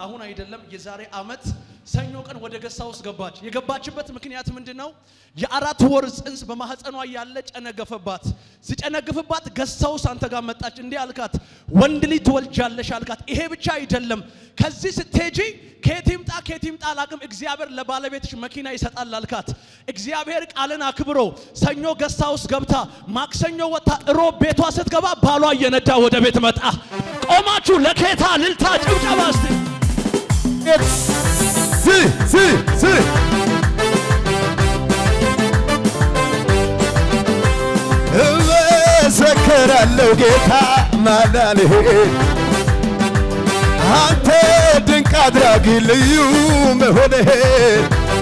አሁን አይደለም የዛሬ አመት ሰኞ ቀን ወደ ገሳ ውስጥ ገባች። የገባችበት ምክንያት ምንድን ነው? የአራት ወር ጽንስ በማህፀኗ ያለ ጨነገፈባት። ሲጨነግፍባት ገሳ ውስጥ አንተ ጋር መጣች። እንዲህ አልካት፣ ወንድ ልጅ ትወልጃለሽ አልካት። ይሄ ብቻ አይደለም፣ ከዚህ ስትሄጂ ከየት ይምጣ ከየት ይምጣ አላቅም፣ እግዚአብሔር ለባለቤትሽ መኪና ይሰጣል አልካት። እግዚአብሔር ቃልን አክብሮ ሰኞ ገሳ ውስጥ ገብታ ማክሰኞ ወጥታ እሮብ ቤቷ ስትገባ ባሏ እየነዳ ወደ ቤት መጣ። ቆማችሁ ለኬታ ልልታ ጭብጨባ እስቲ ሲ ሲ ሲ እመሰክራለሁ ጌታ ማዳንህን አንተ ድንቅ አድራጊ ልዩ መሆንህን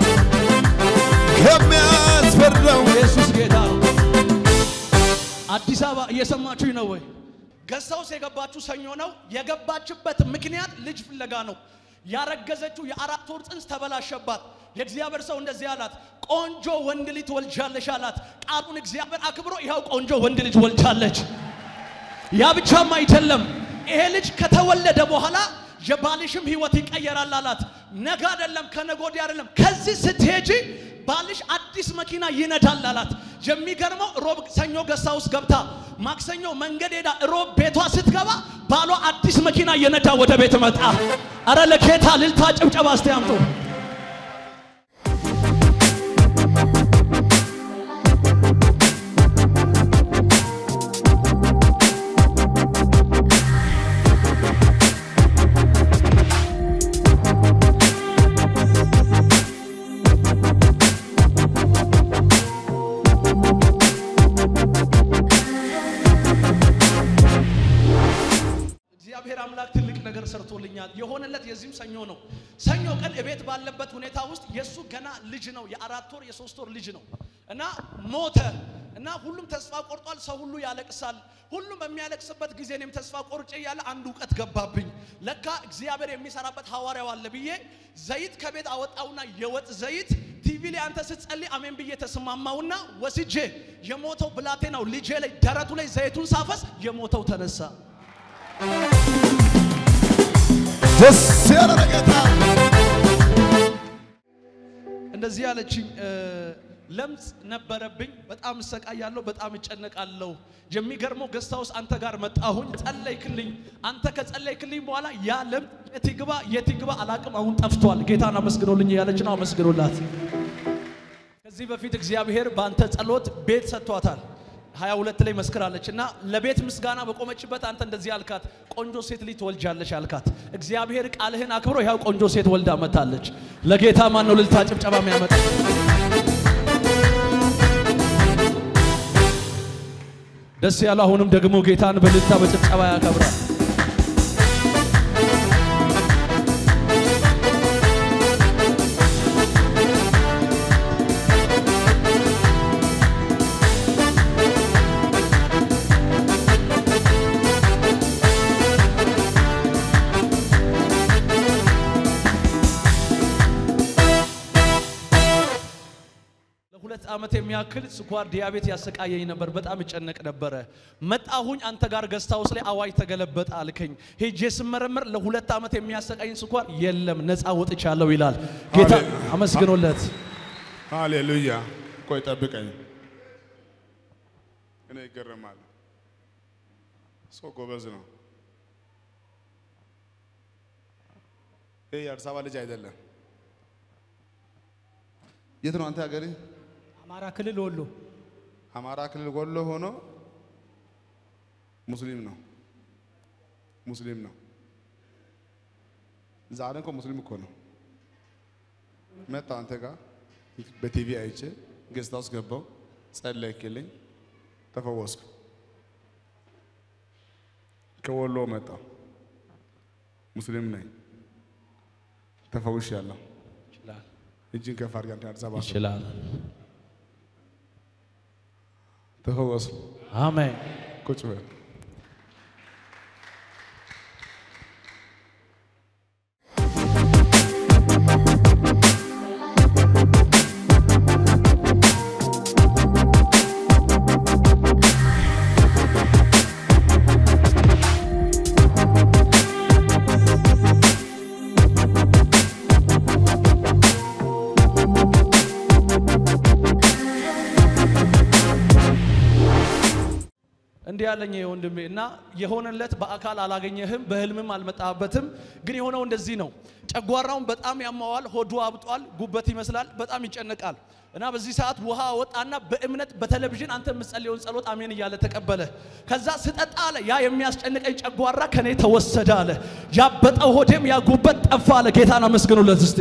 ከሚያስፈራው ኢየሱስ ጌታ ነው። አዲስ አበባ እየሰማችሁኝ ነው ወይ? ገሳ ውስጥ የገባችሁ ሰኞ ነው። የገባችበት ምክንያት ልጅ ፍለጋ ነው። ያረገዘችው የአራት ወር ጽንስ ተበላሸባት። የእግዚአብሔር ሰው እንደዚህ አላት፣ ቆንጆ ወንድ ልጅ ትወልጃለሽ አላት። ቃሉን እግዚአብሔር አክብሮ ይኸው ቆንጆ ወንድ ልጅ ወልጃለች። ያ ብቻም አይደለም፣ ይሄ ልጅ ከተወለደ በኋላ የባልሽም ህይወት ይቀየራል አላት። ነገ አይደለም ከነገ ወዲያ አይደለም፣ ከዚህ ስትሄጂ ባልሽ አዲስ መኪና ይነዳል አላት። የሚገርመው ሮብ ሰኞ ገሳ ውስጥ ገብታ ማክሰኞ መንገድ ሄዳ ሮብ ቤቷ ስትገባ ባሏ አዲስ መኪና እየነዳ ወደ ቤት መጣ። አረ ለኬታ ልልታ ጭብጨባ እስቲ አምጡ። እግዚአብሔር አምላክ ትልቅ ነገር ሰርቶልኛል። የሆነለት የዚህም ሰኞ ነው። ሰኞ ቀን እቤት ባለበት ሁኔታ ውስጥ የእሱ ገና ልጅ ነው፣ የአራት ወር የሶስት ወር ልጅ ነው እና ሞተ እና ሁሉም ተስፋ ቆርጧል። ሰው ሁሉ ያለቅሳል። ሁሉም በሚያለቅስበት ጊዜ እኔም ተስፋ ቆርጬ እያለ አንድ እውቀት ገባብኝ። ለካ እግዚአብሔር የሚሰራበት ሐዋርያው አለ ብዬ ዘይት ከቤት አወጣውና የወጥ ዘይት ቲቪ ላይ አንተ ስትጸልይ አሜን ብዬ ተስማማውና ወስጄ የሞተው ብላቴናው ልጄ ላይ ደረቱ ላይ ዘይቱን ሳፈስ የሞተው ተነሳ። ደስ ያለ ጌታ እንደዚህ ያለችኝ ለምጽ ነበረብኝ። በጣም እሰቃያለሁ፣ በጣም እጨነቃለሁ። የሚገርመው ገስታ ውስጥ አንተ ጋር መጣሁኝ፣ ጸለይክልኝ። አንተ ከጸለይክልኝ በኋላ ያ ለምጽ የት ይግባ የት ይግባ አላቅም፣ አሁን ጠፍቷል። ጌታን አመስግኖልኝ ያለች ነው። አመስግኖላት። ከዚህ በፊት እግዚአብሔር በአንተ ጸሎት ቤት ሰጥቷታል። ሀያ ሁለት ላይ መስክራለች እና ለቤት ምስጋና በቆመችበት አንተ እንደዚህ አልካት፣ ቆንጆ ሴት ልጅ ትወልጃለሽ አልካት። እግዚአብሔር ቃልህን አክብሮ ያው ቆንጆ ሴት ወልዳ መታለች። ለጌታ ማን ነው ልልታ ጭብጨባ የሚያመጣ? ደስ ያለው አሁንም ደግሞ ጌታን በልልታ በጭብጨባ ያከብራል። ለሁለት ዓመት የሚያክል ስኳር ዲያቤት ያሰቃየኝ ነበር። በጣም እጨነቅ ነበረ። መጣሁኝ አንተ ጋር ገስት ሃውስ ላይ አዋጅ ተገለበጠ አልከኝ። ሄጄ ስመረመር ለሁለት ዓመት የሚያሰቃየኝ ስኳር የለም፣ ነፃ ወጥቻለሁ ይላል ጌታ። ሃሌሉያ። አመስግኖለት። ሃሌሉያ። ቆይ ጠብቀኝ። እኔ ይገረማል። ሰው ጎበዝ ነው። ይህ የአዲስ አበባ ልጅ አይደለም። የት ነው አንተ ሀገሬ? አማራ ክልል ወሎ አማራ ክልል ወሎ ሆኖ ሙስሊም ነው። ሙስሊም ነው። ዛሬ እኮ ሙስሊም እኮ ነው። መጣ አንተ ጋር በቲቪ አይቼ ጌስት ሃውስ ገባው፣ ጸለይክልኝ፣ ተፈወስኩ። ከወሎ መጣ፣ ሙስሊም ነኝ፣ ተፈውሻለሁ። ይችላል እጅን ከፍ አድርግ አንተ አዲስ አበባ ሰው። ይችላል። ተፈወሱ። አሜን። ቁጭ በል። እንዲህ ያለኝ ወንድሜ እና የሆነለት በአካል አላገኘህም፣ በህልምም አልመጣበትም። ግን የሆነው እንደዚህ ነው። ጨጓራውን በጣም ያማዋል፣ ሆዱ አብጧል፣ ጉበት ይመስላል፣ በጣም ይጨነቃል። እና በዚህ ሰዓት ውሃ ወጣና በእምነት በቴሌቪዥን አንተ የምትጸልየውን ጸሎት አሜን እያለ ተቀበለ። ከዛ ስጠጣ አለ ያ የሚያስጨንቀኝ ጨጓራ ከኔ ተወሰደ አለ። ያበጠው ሆዴም ያ ጉበት ጠፋ አለ። ጌታን አመስግኑለት እስቴ።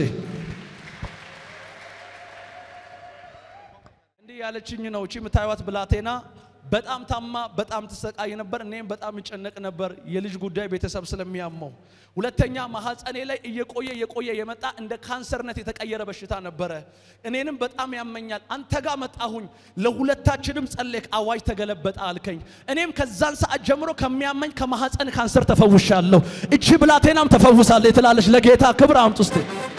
እንዲህ ያለችኝ ነው እቺ የምታዩት ብላቴና በጣም ታማ በጣም ትሰቃይ ነበር። እኔም በጣም እጨነቅ ነበር የልጅ ጉዳይ ቤተሰብ ስለሚያመው። ሁለተኛ ማህፀኔ ላይ እየቆየ እየቆየ የመጣ እንደ ካንሰርነት የተቀየረ በሽታ ነበረ። እኔንም በጣም ያመኛል። አንተ ጋር መጣሁኝ፣ ለሁለታችንም ጸለይክ፣ አዋጅ ተገለበጠ አልከኝ። እኔም ከዛን ሰዓት ጀምሮ ከሚያመኝ ከማህፀን ካንሰር ተፈውሻለሁ። እቺ ብላቴናም ተፈውሳለች ትላለች። ለጌታ ክብር አምጡ እስቲ።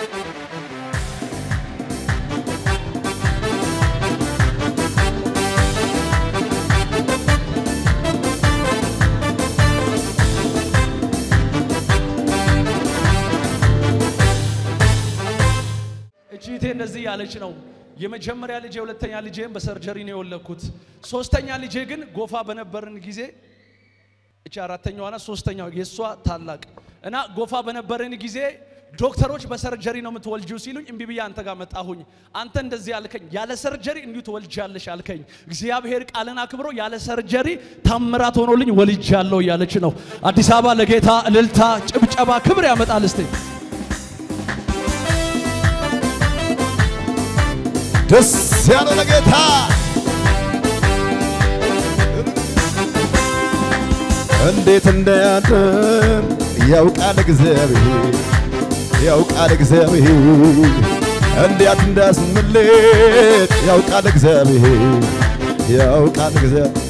እቺቴ እንደዚህ ያለች ነው። የመጀመሪያ ልጄ ሁለተኛ ልጄን በሰርጀሪ ነው የወለድኩት። ሶስተኛ ልጄ ግን ጎፋ በነበርን ጊዜ እቺ አራተኛዋ ናት። ሶስተኛው የእሷ ታላቅ እና ጎፋ በነበርን ጊዜ ዶክተሮች በሰርጀሪ ነው የምትወልጂው ሲሉኝ እምቢ ብዬ አንተ ጋር መጣሁኝ። አንተ እንደዚህ አልከኝ፣ ያለ ሰርጀሪ እንዲሁ ትወልጃለሽ አልከኝ። እግዚአብሔር ቃልን አክብሮ ያለ ሰርጀሪ ታምራት ሆኖልኝ ወልጃለሁ እያለች ነው። አዲስ አበባ ለጌታ እልልታ፣ ጭብጨባ፣ ክብር ያመጣል እስቴ ደስ ያለው ለጌታ እንዴት እንዳያድር ያውቃል እግዚአብሔር ያውቃል እግዚአብሔር እንዴት እንዳስምልጥ ያውቃል እግዚአብሔር ያውቃል እግዚአብሔር